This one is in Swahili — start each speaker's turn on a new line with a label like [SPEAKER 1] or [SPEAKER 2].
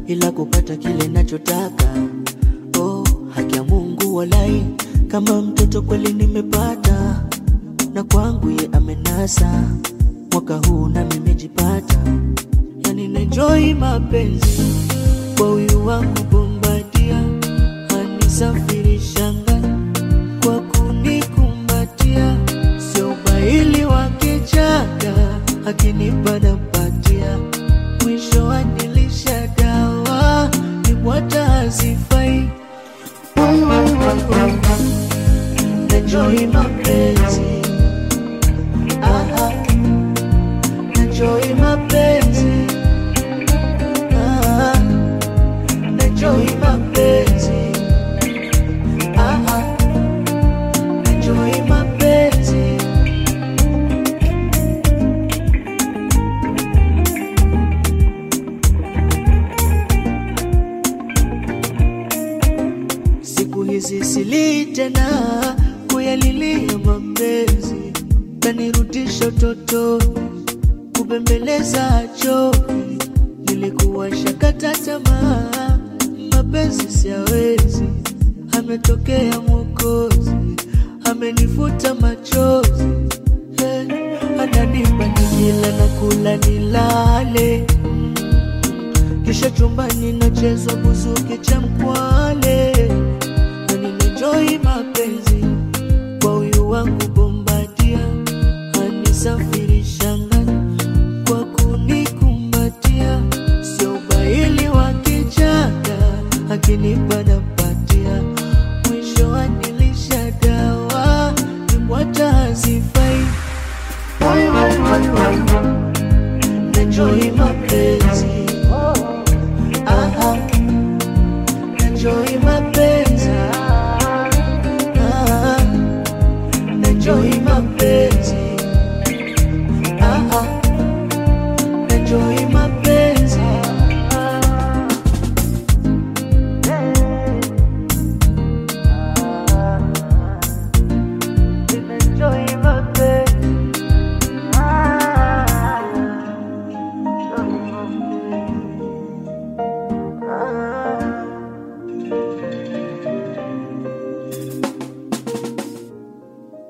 [SPEAKER 1] ila kupata kile nachotaka. Oh, haki ya Mungu walai, kama mtoto kweli nimepata, na kwangu ye amenasa. Mwaka huu na nimejipata, yani naenjoy mapenzi kwa huyu wangu Bombadia, anisafirisha ngani kwa kunikumbatia, sio ubaili wa kichaka, akinipa nampatia, mwisho anilisha dawa, nibwata hazifai. Enjoy mapenzi, aha, enjoy mapenzi, aha, enjoy mapenzi, aha, enjoy mapenzi. Siku hizi sili tena kuyalilia mapenzi, kanirudisha utotoni, kubembeleza choki. Nilikuwa shakata tamaa, mapenzi siyawezi. Ametokea Mwokozi, amenifuta machozi, eh, ananipa nikila na kula nilale kisha chumbani nachezwa buzuki cha mkwale, na ninenjoi mapenzi kwa huyu wangu Bombadia, anisafirisha ngani kwa kunikumbatia, sio ubaili wa kichaka, akinipa nampatia, mwisho anilisha dawa, nibwata hazifai. Enjoy mapenzi Aha, enjoy my